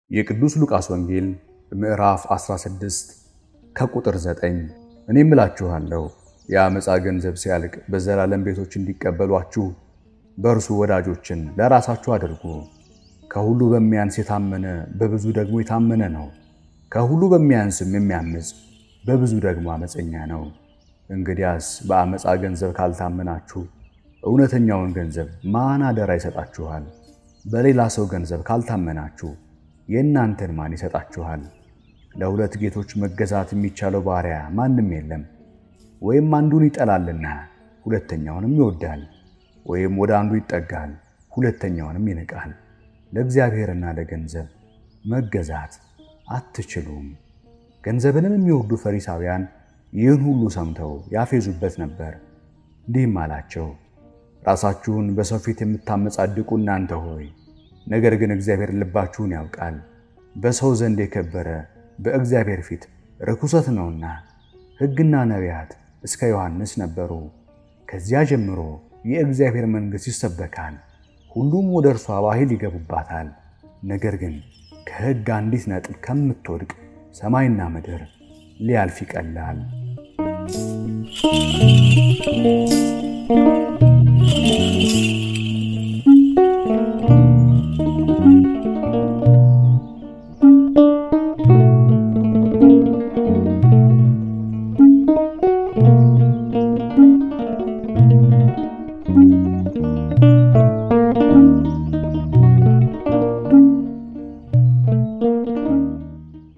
የቅዱስ ሉቃስ ወንጌል ምዕራፍ 16 ከቁጥር 9 እኔም እላችኋለሁ የአመፃ ገንዘብ ሲያልቅ በዘላለም ቤቶች እንዲቀበሏችሁ በእርሱ ወዳጆችን ለራሳችሁ አድርጉ። ከሁሉ በሚያንስ የታመነ በብዙ ደግሞ የታመነ ነው። ከሁሉ በሚያንስም የሚያምፅ በብዙ ደግሞ አመፀኛ ነው። እንግዲያስ በአመፃ ገንዘብ ካልታመናችሁ እውነተኛውን ገንዘብ ማን አደራ ይሰጣችኋል? በሌላ ሰው ገንዘብ ካልታመናችሁ የእናንተን ማን ይሰጣችኋል? ለሁለት ጌቶች መገዛት የሚቻለው ባሪያ ማንም የለም። ወይም አንዱን ይጠላልና ሁለተኛውንም ይወዳል፣ ወይም ወደ አንዱ ይጠጋል፣ ሁለተኛውንም ይንቃል። ለእግዚአብሔርና ለገንዘብ መገዛት አትችሉም። ገንዘብንም የሚወዱ ፈሪሳውያን ይህን ሁሉ ሰምተው ያፌዙበት ነበር። እንዲህም አላቸው፣ ራሳችሁን በሰው ፊት የምታመጻድቁ እናንተ ሆይ፣ ነገር ግን እግዚአብሔር ልባችሁን ያውቃል። በሰው ዘንድ የከበረ በእግዚአብሔር ፊት ርኩሰት ነውና። ሕግና ነቢያት እስከ ዮሐንስ ነበሩ። ከዚያ ጀምሮ የእግዚአብሔር መንግሥት ይሰበካል፣ ሁሉም ወደ እርሷ በኃይል ይገቡባታል። ነገር ግን ከሕግ አንዲት ነጥብ ከምትወድቅ ሰማይና ምድር ሊያልፍ ይቀላል።